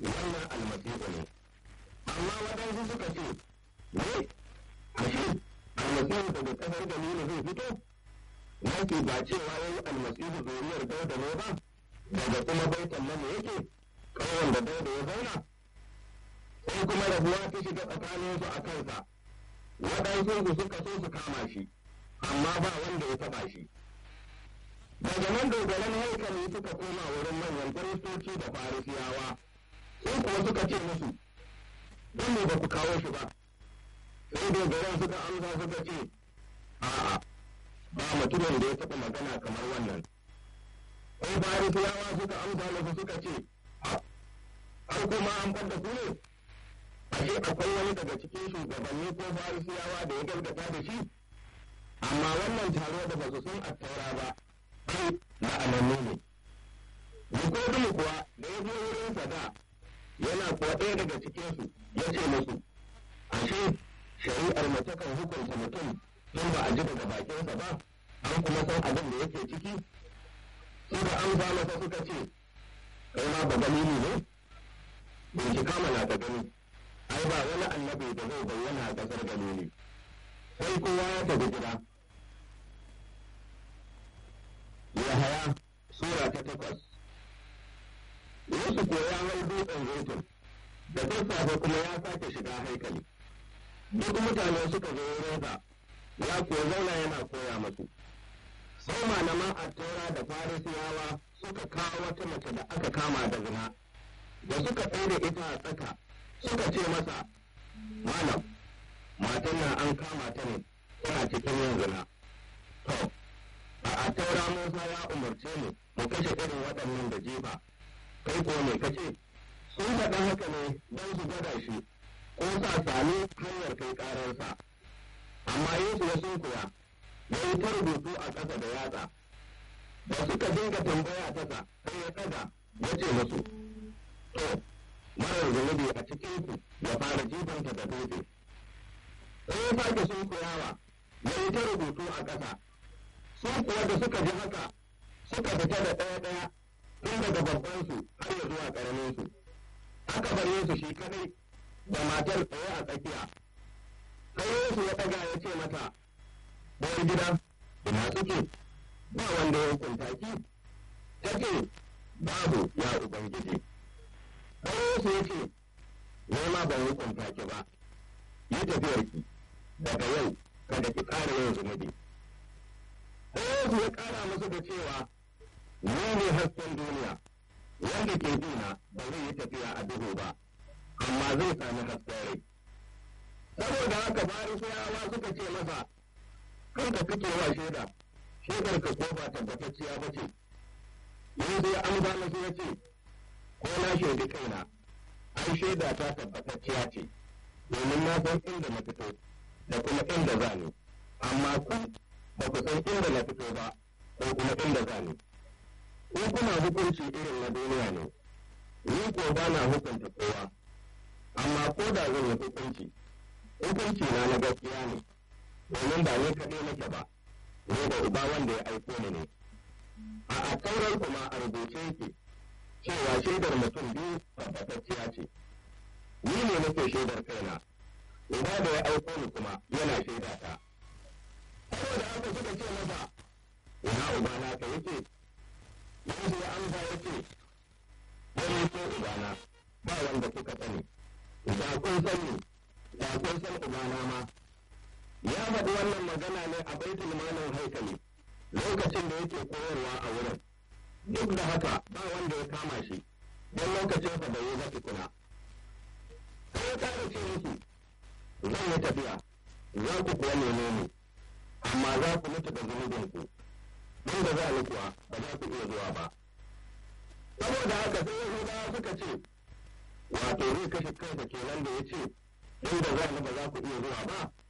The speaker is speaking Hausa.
wannan almasihu ne amma waɗansu suka ce ne ashe almasihu daga ƙasar galilu zai fito nake ba cewa yayi almasihu zuriyar dauda ne ba daga kuma baitan nan yake ƙauyen da dauda ya zauna sai kuma rabuwa ta shiga tsakaninsu a kansa waɗansu su suka so su kama shi amma ba wanda ya taɓa shi daga nan dogaran haikali suka koma wurin manyan kiristoci da farisiyawa sai kuwa suka ce musu don ne ba ku kawo shi ba sai dogaran suka amsa suka ce a'a ba mutumin da ya taɓa magana kamar wannan sai farisiyawa suka amsa musu suka ce har kuma an fadda ku ne ashe akwai wani daga cikin shugabanni ko farisiyawa da ya gargata da shi amma wannan taro da ba su san attaura ba ai la'anannu ne Nikodemu kuwa da ya zo wurin da yana kuwa ɗaya daga cikinsu ya ce musu ashe shari'ar mace kan hukunta mutum tun ba a ji daga bakinsa ba an kuma san abin da yake ciki sai da an masa suka ce kai ma ba dalili ne bincika mana ta gani ai ba wani annabi da zai bayyana a ƙasar galili sai kowa ya tafi gida Yahaya Sura ta takwas Yesu ko ya hau dutsen zaitun da sassafe kuma ya sake shiga haikali duk mutane suka zo wurinsa ya kuwa zauna yana koya masu sai malaman attaura da farisiyawa suka kawo wata mace da aka kama da zina da suka ɗaure ita a tsaka suka ce masa malam matan nan an kama ta ne tana cikin yin zina to a taura Musa ya umarce mu mu kashe irin waɗannan da jefa kai ko me kace sun faɗa haka ne don su gwada shi ko sa sami hanyar kai ƙararsa amma Yesu ya sunkuya ya yi ta rubutu a ƙasa da yatsa da suka dinga tambaya tasa sai ya ɗaga ya ce musu to marar zunubi a cikinku ya fara jifanta da dutse sai ya sake sunkuyawa ya yi ta rubutu a ƙasa sun kuwa da suka ji haka suka fita da ɗaya ɗaya tun daga babbansu har ya zuwa ƙaraminsu aka bar Yesu shi kadai da matar tsaye a tsakiya sai Yesu ya ɗaga ya ce mata uwar gida ina suke ba wanda ya hukunta ki ta ce babu ya ubangiji sai Yesu ya ce ni ma ban hukunta ki ba yi tafiyarki daga yau kada ki ƙara yin zunubi Yesu ya ƙara masa da cewa, Ni ne hasken duniya, wanda ke duna ba zai yi tafiya a duhu ba, amma zai sami hasken rai. Saboda haka farisiyawa suka ce masa, Kanka kake wa shaida, shaidar ka ko ba tabbatacciya ba ce. Yesu ya amsa masu ya ce, Ko na shaidi kaina, ai shaida ta tabbatacciya ce, domin na san inda na fito, da kuma inda za ni, amma ku ba ku san inda na fito ba ko kuma inda za ni. Ko kuna hukunci irin na duniya ne, ni ko ba na hukunta kowa, amma ko da zan yi hukunci, hukunci na na gaskiya ne, domin ba ni kaɗai nake ba, ni da uba wanda ya aiko ni ne. A a taurar kuma a rubuce yake, cewa shaidar mutum biyu tabbatacciya ce. Ni ne nake shaidar kaina, uba da ya aiko ni kuma yana shaida ta. saboda haka suka ce masa ina ubana ka yake Yesu ya amsa ya ce wani ko ubana ba wanda kuka sani da kun sani da kun san ubana ma ya faɗi wannan magana ne a baitul malin haikali lokacin da yake koyarwa a wurin duk da haka ba wanda ya kama shi don lokacinsa bai yi ba tukuna sai ya kara ce musu zan yi tafiya za ku kuwa neme ni amma za ku mutu da zunubinku don da za ni kuwa ba za ku iya zuwa ba saboda haka sai yahudawa suka ce wato zai kashe kansa kenan da ya ce don da za ni ba za ku iya zuwa ba